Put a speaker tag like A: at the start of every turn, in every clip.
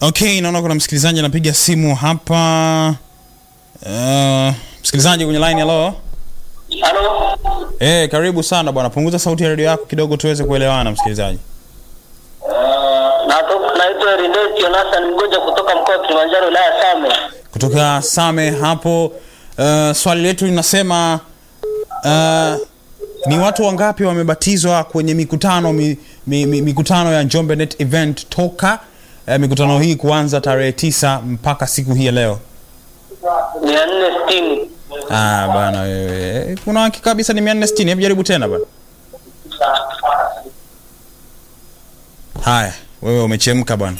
A: Okay, naona kuna msikilizaji anapiga simu hapa. Uh, msikilizaji kwenye line, hello.
B: Halo,
A: Eh, karibu sana bwana. Punguza sauti ya redio yako kidogo tuweze kuelewana msikilizaji.
B: natoka naitwa Rindet Jonathan Mgoja kutoka mkoa wa Kilimanjaro wilaya ya Same.
A: Kutoka Same hapo. Uh, swali letu linasema uh, ni watu wangapi wamebatizwa kwenye mikutano mi, mi, mi, mikutano ya Njombe Net Event toka uh, mikutano hii kuanza tarehe tisa mpaka siku hii ya leo?
B: mia nne sitini.
A: Ah, bana wewe. Kuna hakika kabisa ni 460. Hebu jaribu tena bana. Haya, wewe umechemka bwana.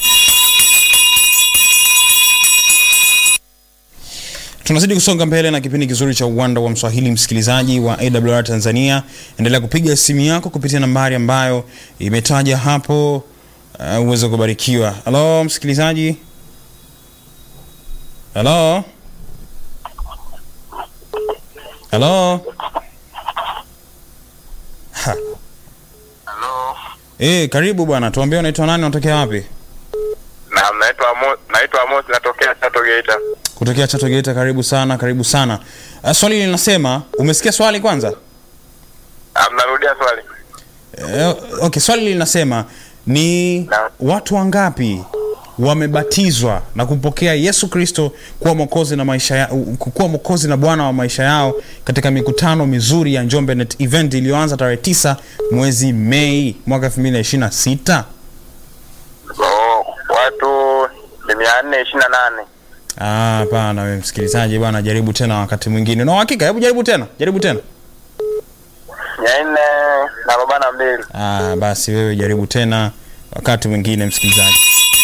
A: Tunazidi kusonga mbele na kipindi kizuri cha uwanda wa Mswahili, msikilizaji wa AWR Tanzania. Endelea kupiga simu yako kupitia nambari ambayo imetaja hapo uh, uweze kubarikiwa. Halo msikilizaji. Halo. Halo. Ha.
C: Halo.
A: Eh, karibu bwana. Tuambie unaitwa nani, unatokea wapi?
C: Naam, naitwa Amos, naitwa Amos natokea Chato Geita.
A: Kutokea Chato Geita. Karibu sana, karibu sana. Uh, swali linasema, umesikia swali kwanza?
C: Ah, Mnarudia swali?
A: Eh, okay, swali linasema ni
C: Naam.
A: watu wangapi wamebatizwa na kumpokea Yesu Kristo kuwa mwokozi na maisha ya, kuwa mwokozi na Bwana wa maisha yao katika mikutano mizuri ya Njombe Net Event iliyoanza tarehe tisa mwezi Mei mwaka 2026?
C: Oh, watu ni mia nne ishirini na nane.
A: Ah, hapana wewe msikilizaji bwana, jaribu tena wakati mwingine. Na uhakika, hebu jaribu tena, jaribu tena.
C: Mia nne na arobaini na mbili.
A: Ah, basi wewe jaribu tena wakati mwingine msikilizaji.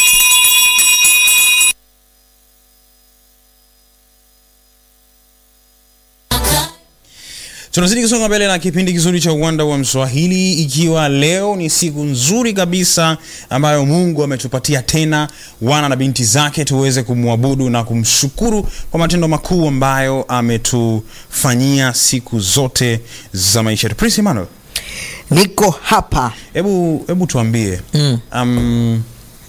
A: Tunazidi kusonga mbele na kipindi kizuri cha uwanda wa Mswahili, ikiwa leo ni siku nzuri kabisa ambayo Mungu ametupatia tena wana na binti zake tuweze kumwabudu na kumshukuru kwa matendo makuu ambayo ametufanyia siku zote za maisha yetu. Prince Emmanuel,
D: niko hapa
A: hebu hebu tuambie
D: Mm.
A: um,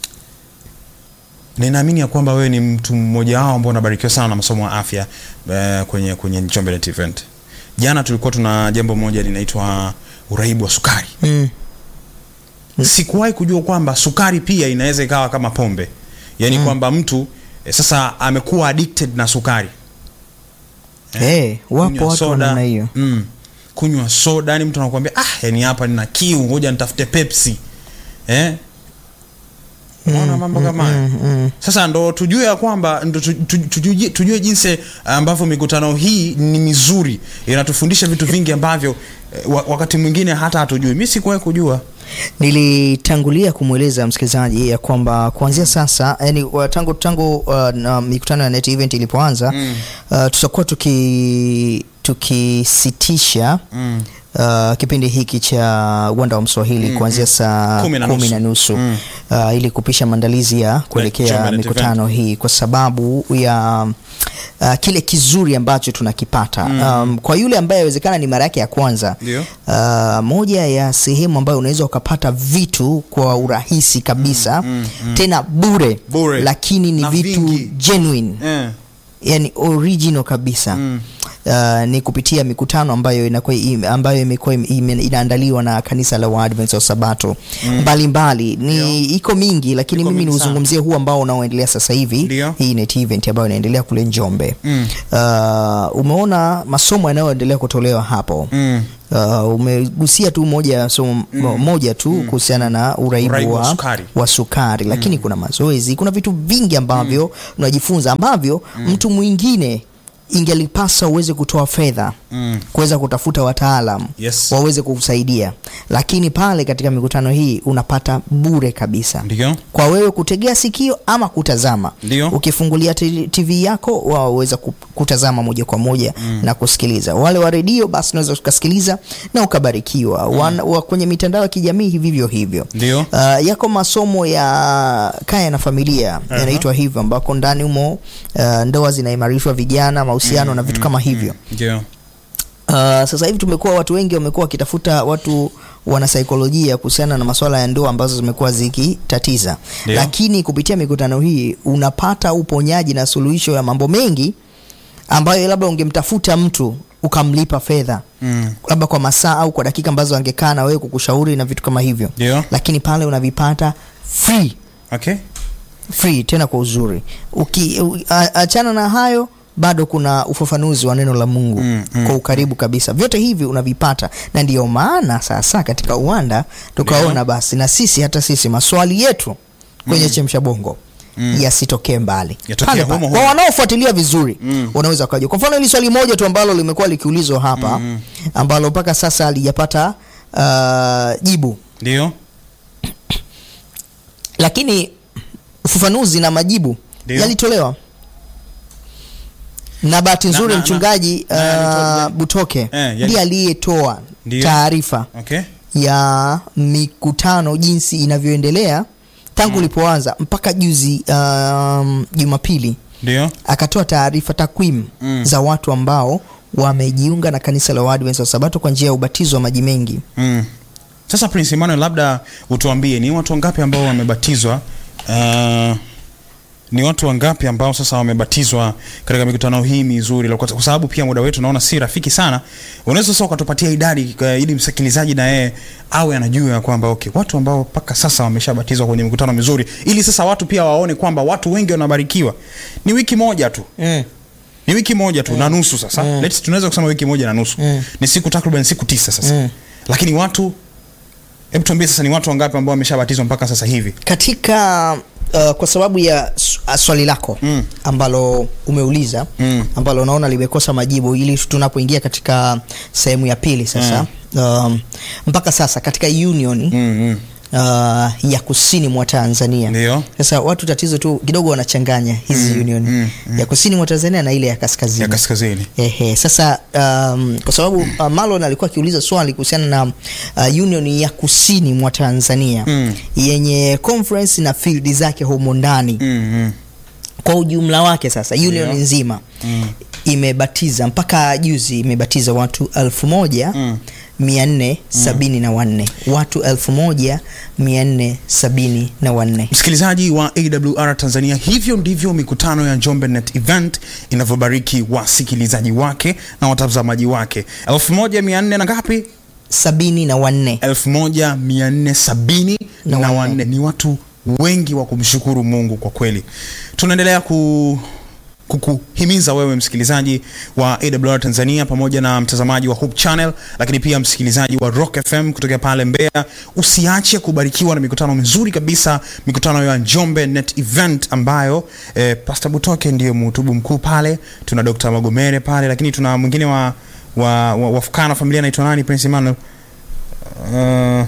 A: ninaamini ya kwamba wewe ni mtu mmoja wao ambao unabarikiwa sana na masomo ya afya uh, kwenye kwenye Njombe Net Event. Jana tulikuwa tuna jambo moja linaitwa uraibu wa sukari.
D: mm.
A: Sikuwahi kujua kwamba sukari pia inaweza ikawa kama pombe, yaani kwamba mtu eh, sasa amekuwa addicted na sukari
D: hey, wapo
A: kunywa
D: watu wa namna hiyo
A: mm, kunywa soda yani mtu anakuambia ah yani hapa nina kiu ngoja nitafute pepsi eh Unaona mambo kama haya
D: mm, mm.
A: sasa ndo tujue ya kwamba ndo tu- tu- tujue, tujue jinsi ambavyo mikutano hii ni mizuri inatufundisha vitu vingi ambavyo eh, wa- wakati mwingine hata hatujui mi sikuwahi kujua
D: nilitangulia kumweleza msikilizaji ya kwamba kuanzia sasa yani wa- tangu tangu uh, na mikutano ya net event ilipoanza mm. uh, tutakuwa tuki tukisitisha
A: mm.
D: Uh, kipindi hiki cha uwanda wa mswahili mm, kuanzia saa
A: Kumi na
D: kumi
A: nusu.
D: na nusu
A: Mm.
D: uh, ili kupisha maandalizi ya
A: Njombe
D: kuelekea
A: Net
D: mikutano hii kwa sababu ya uh, kile kizuri ambacho tunakipata mm. um, kwa yule ambaye awezekana ni mara yake ya kwanza
A: Ndio.
D: uh, moja ya sehemu ambayo unaweza ukapata vitu kwa urahisi kabisa mm, mm, mm. tena bure,
A: Bure.
D: lakini ni
A: Na
D: vitu
A: vingi.
D: genuine
A: eh.
D: yani original kabisa mm. Uh, ni kupitia mikutano ambayo inakuwa im- ambayo imekuwa im- ime- inaandaliwa na kanisa la Waadventista wa Sabato mbalimbali ni iko mingi lakini
A: Iko
D: mimi
A: mingi sana.
D: niuzungumzie huu ambao unaoendelea sasa hivi
A: Ndio.
D: hii net event ambayo inaendelea kule Njombe
A: Mm.
D: uh, umeona masomo yanayoendelea kutolewa hapo
A: Mm.
D: Uh, umegusia tu moja ya somo mo- moja tu kuhusiana na uraibu,
A: Uraibu wa
D: wa,
A: sukari.
D: wa sukari lakini kuna mazoezi kuna vitu vingi ambavyo unajifunza ambavyo mtu mwingine ingelipasa uweze kutoa fedha
A: Mm.
D: kuweza kutafuta wataalam
A: Yes.
D: waweze kukusaidia lakini pale katika mikutano hii unapata bure kabisa
A: Ndio.
D: kwa wewe kutegea sikio ama kutazama
A: Ndio.
D: ukifungulia t- tv yako waweza ku- kutazama moja kwa moja mm. na kusikiliza wale wa redio basi unaweza ukasikiliza na ukabarikiwa mm. Wan, wa, kwenye mitandao ya kijamii vivyo hivyo
A: Ndio.
D: uh, yako masomo ya kaya na familia uh-huh. yanaitwa hivyo ambako ndani humo uh, ndoa zinaimarishwa vijana mahusiano mm, na vitu kama hivyo
A: Ndio.
D: Uh, sasa hivi tumekuwa watu wengi wamekuwa wakitafuta watu wanasaikolojia kuhusiana na masuala ya ndoa ambazo zimekuwa zikitatiza,
A: Ndio.
D: lakini kupitia mikutano hii unapata uponyaji na suluhisho ya mambo mengi ambayo labda ungemtafuta mtu ukamlipa fedha
A: Mm.
D: labda kwa masaa au kwa dakika ambazo angekaa na wewe kukushauri na vitu kama hivyo,
A: Ndio.
D: lakini pale unavipata free
A: Okay.
D: free tena kwa uzuri. Uki, u, a, achana na hayo bado kuna ufafanuzi wa neno la Mungu
A: Mm, mm,
D: kwa ukaribu kabisa. Vyote hivi unavipata, na ndiyo maana sasa katika uwanda tukaona basi na sisi hata sisi maswali yetu kwenye chemsha bongo yasitokee mbali
A: Yatokee
D: Pale
A: humo
D: pale.
A: humo.
D: Kwa wanaofuatilia vizuri wanaweza wakaja. Kwa mfano hili swali moja tu ambalo limekuwa likiulizwa hapa ambalo mpaka sasa halijapata uh, jibu
A: Ndio.
D: lakini ufafanuzi na majibu
A: Ndio.
D: yalitolewa na bahati nzuri
A: na- na-
D: mchungaji
A: na- yalitoa-
D: uh, Butoke
A: Eh, yali-
D: ndiye aliyetoa
A: Ndio.
D: taarifa
A: Okay.
D: ya mikutano jinsi inavyoendelea tangu ulipoanza mpaka juzi um, Jumapili
A: Ndio.
D: akatoa taarifa takwimu
A: Mm.
D: za watu ambao wamejiunga na kanisa la Waadventista wa Sabato kwa njia ya ubatizo wa maji mengi.
A: Mm. Sasa Prince Emmanuel, labda utuambie ni watu wangapi ambao wamebatizwa? Uh, ni watu wangapi ambao sasa wamebatizwa katika mikutano hii mizuri? Kwa kwa sababu pia muda wetu naona si rafiki sana, unaweza sasa ukatupatia idadi uh, ili msikilizaji na yeye awe anajua ya kwamba okay, watu ambao mpaka sasa wameshabatizwa kwenye mikutano mizuri, ili sasa watu pia waone kwamba watu wengi wanabarikiwa. Ni wiki moja tu ni wiki moja tu na nusu sasa
D: Mm.
A: Let's, tunaweza kusema wiki moja na nusu
D: Mm.
A: ni siku takriban siku tisa sasa
D: Mm.
A: lakini watu hebu tuambie sasa ni watu wangapi ambao wameshabatizwa mpaka sasa hivi
D: katika uh, kwa sababu ya s- uh, swali lako
A: Mm.
D: ambalo umeuliza
A: Mm.
D: ambalo unaona limekosa majibu ili tunapoingia katika sehemu ya pili sasa um, mpaka sasa katika union
A: mm, mm.
D: uh, ya kusini mwa Tanzania.
A: Ndio.
D: Sasa watu tatizo tu kidogo wanachanganya hizi
A: Mm,
D: union
A: mm, mm.
D: ya kusini mwa Tanzania na ile ya kaskazini.
A: ya kaskazini
D: Ehe, sasa um, kwa sababu uh, Marlon alikuwa akiuliza swali kuhusiana na uh, union ya kusini mwa Tanzania
A: Mm.
D: yenye conference na field zake humo ndani
A: mm, mm.
D: kwa ujumla wake sasa union
A: Ndio.
D: nzima
A: Mm.
D: imebatiza mpaka juzi imebatiza watu elfu moja
A: Mm.
D: mia nne sabini na wanne watu elfu moja mia nne sabini na wanne
A: msikilizaji wa awr tanzania hivyo ndivyo mikutano ya njombe net event inavyobariki wasikilizaji wake na watazamaji wake 1400 na ngapi
D: sabini na wanne
A: 1470
D: Na
A: na
D: wanne.
A: wanne ni watu wengi wa kumshukuru mungu kwa kweli tunaendelea ku kukuhimiza wewe msikilizaji wa awr tanzania pamoja na mtazamaji wa hope channel lakini pia msikilizaji wa rock fm kutokea pale mbeya usiache kubarikiwa na mikutano mizuri kabisa mikutano ya njombe net event ambayo eh, pastor butoke ndiyo mhutubu mkuu pale tuna dr magomere pale lakini tuna mwingine wa wa, wa, wafukana familia anaitwa nani prince emmanuel uh,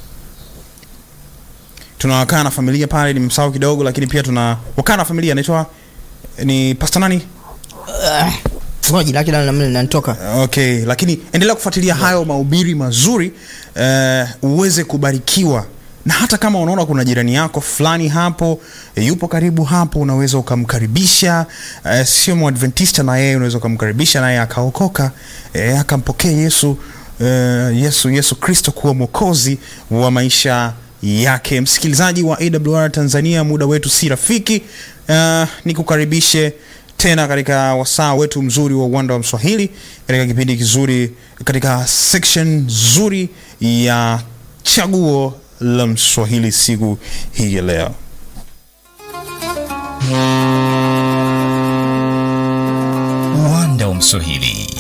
A: tunawakaa na familia pale ni msao kidogo lakini pia tuna wakaa na familia anaitwa ni pasta nani
D: uh, jina lake nani nanitoka
A: okay lakini endelea kufuatilia hayo mahubiri mazuri uh, uweze kubarikiwa na hata kama unaona kuna jirani yako fulani hapo e, yupo karibu hapo unaweza ukamkaribisha e, sio mwadventista na yeye unaweza ukamkaribisha naye akaokoka e, akampokea yesu e, yesu yesu kristo kuwa mwokozi wa maisha yake msikilizaji wa awr tanzania muda wetu si rafiki uh, nikukaribishe tena katika wasaa wetu mzuri wa uwanda wa mswahili katika kipindi kizuri katika section nzuri ya chaguo la mswahili siku hii ya leo
E: uwanda wa mswahili